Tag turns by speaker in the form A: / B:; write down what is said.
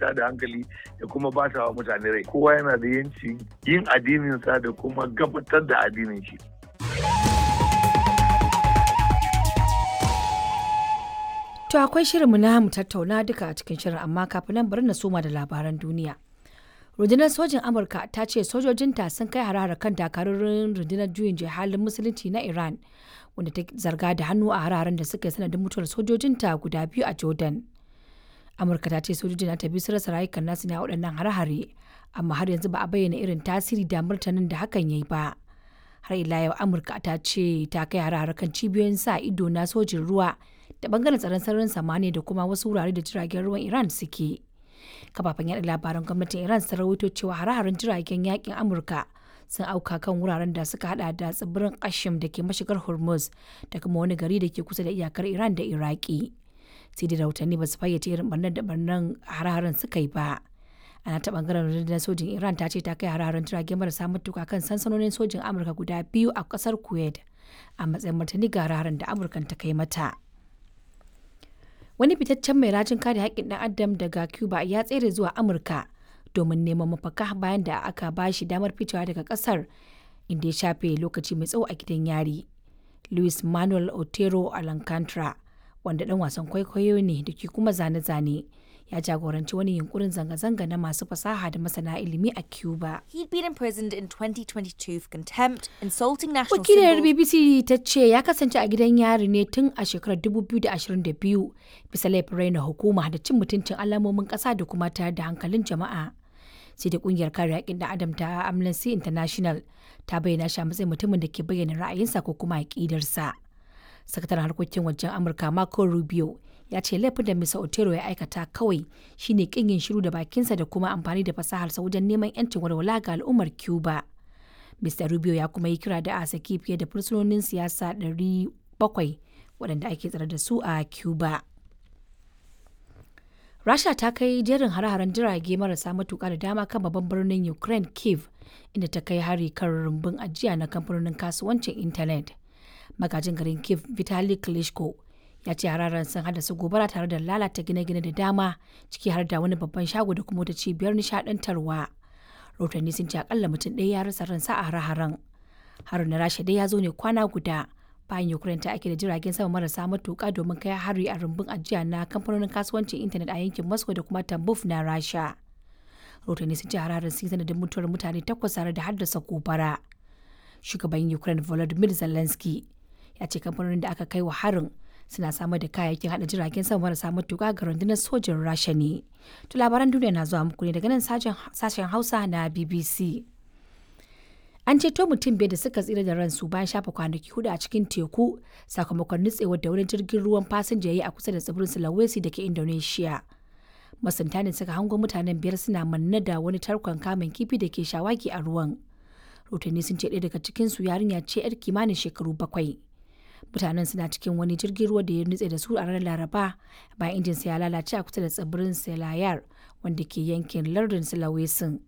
A: tada hankali da kuma bata wa mutane rai kowa yana da yanci yin addininsa da kuma gabatar da addinin shi
B: To akwai shirinmu na mu tattauna duka a cikin shirin amma kafin nan bari na soma da labaran duniya. Rundunar sojin Amurka ta ce sojojinta sun kai harare kan dakarun rundunar juyin halin musulunci na Iran wanda ta zarga da hannu a hararen da suka yi sanadin mutuwar sojojinta guda biyu a Jordan. Amurka ta ce sojojin ta biyu su rasa rayukan nasu ne a waɗannan hare-hare amma har yanzu ba a bayyana irin tasiri da martanin da hakan ya yi ba. Har ila yau Amurka ta ce ta kai harare kan cibiyoyin sa ido na sojin ruwa da bangaren tsaron sararin samaniya da kuma wasu wurare da jiragen ruwan Iran suke. Kafafen yaɗa labaran gwamnatin Iran sun rawaito cewa hare-haren jiragen yakin Amurka sun auka kan wuraren da suka hada da tsibirin Kashim da ke mashigar Hormuz da kuma wani gari da ke kusa da iyakar Iran da Iraki. Sai da rahotanni ba su fayyace irin barnar da barnan hare-haren suka yi ba. Ana ta bangaren rundunar sojin Iran ta ce ta kai hare-haren jirage marasa matuka kan sansanonin sojin Amurka guda biyu a kasar Kuwait a matsayin martani ga hare-haren da Amurkan ta kai mata. wani fitaccen mai rajin kare haƙƙin ɗan adam daga cuba ya tsere zuwa amurka domin neman mafaka bayan da aka ba shi damar ficewa daga ƙasar inda ya shafe lokaci mai tsawo a gidan yari luis manuel otero alancantara wanda ɗan wasan kwaikwayo ne da ke kuma zane-zane ya jagoranci wani yunkurin zanga-zanga na masu fasaha da masana ilimi a Cuba.
C: He'd been imprisoned in 2022 for contempt, insulting national
B: Wakilar
C: symbols.
B: BBC ta ce ya kasance a gidan yari ne tun a shekarar 2022 bisa laifin raina hukuma da cin mutuncin alamomin ƙasa da kuma tayar da hankalin jama'a. Sai da kungiyar kare haƙƙin ɗan adam ta Amnesty International ta bayyana shi a matsayin mutumin da ke bayyana ra'ayinsa ko kuma aƙidarsa. Sakataren harkokin wajen Amurka Marco Rubio ya ce laifin da Mr. Otero ya aikata kawai shine kin yin shiru da bakinsa da kuma amfani da fasaharsa wajen neman 'yancin walwala ga al'ummar Cuba. Mr. Rubio ya kuma yi kira da a saki fiye da fursunonin siyasa 700 waɗanda ake tsare da su a Cuba. Rasha ta kai jerin hare-haren jirage marasa matuƙa da dama kan babban birnin Ukraine Kiev inda ta kai hari kan rumbun ajiya na kamfanonin kasuwancin intanet. Magajin garin Kiev Vitali Klitschko ya ce hararen sun haddasa gobara tare da lalata gine-gine da dama ciki har da wani babban shago da kuma wata cibiyar nishadantarwa rahotanni sun ce akalla mutum ɗaya ya rasa ransa a hare-haren harin na rasha dai ya zo ne kwana guda bayan ukraine ta ake da jiragen sama marasa matuƙa domin kai hari a rumbun ajiya na kamfanonin kasuwancin intanet a yankin moscow da kuma tambuf na rasha rahotanni sun ce hararen sun sanadin mutuwar mutane takwas tare da haddasa gobara shugaban ukraine volodymyr zelensky ya ce kamfanonin da aka kai wa harin suna samar da kayayyakin hada jiragen sama marasa matuƙa ga rundunar sojin rasha ne to labaran duniya na zuwa muku ne daga nan sashen hausa na bbc an ceto mutum biyar da suka tsira da ransu bayan shafa kwanaki hudu a cikin teku sakamakon nutsewar da wani jirgin ruwan fasinja ya yi a kusa da tsibirin sulawesi da ke indonesia masunta ne suka hango mutanen biyar suna manne da wani tarkon kamun kifi da ke shawagi a ruwan rahotanni sun ce ɗaya daga cikinsu yarinya ce 'yar kimanin shekaru bakwai mutanen suna cikin wani jirgin ruwa da ya nutse da su a ranar laraba bayan injinsa ya lalace a kusa da tsibirin selayar wanda ke yankin lardin sulawesin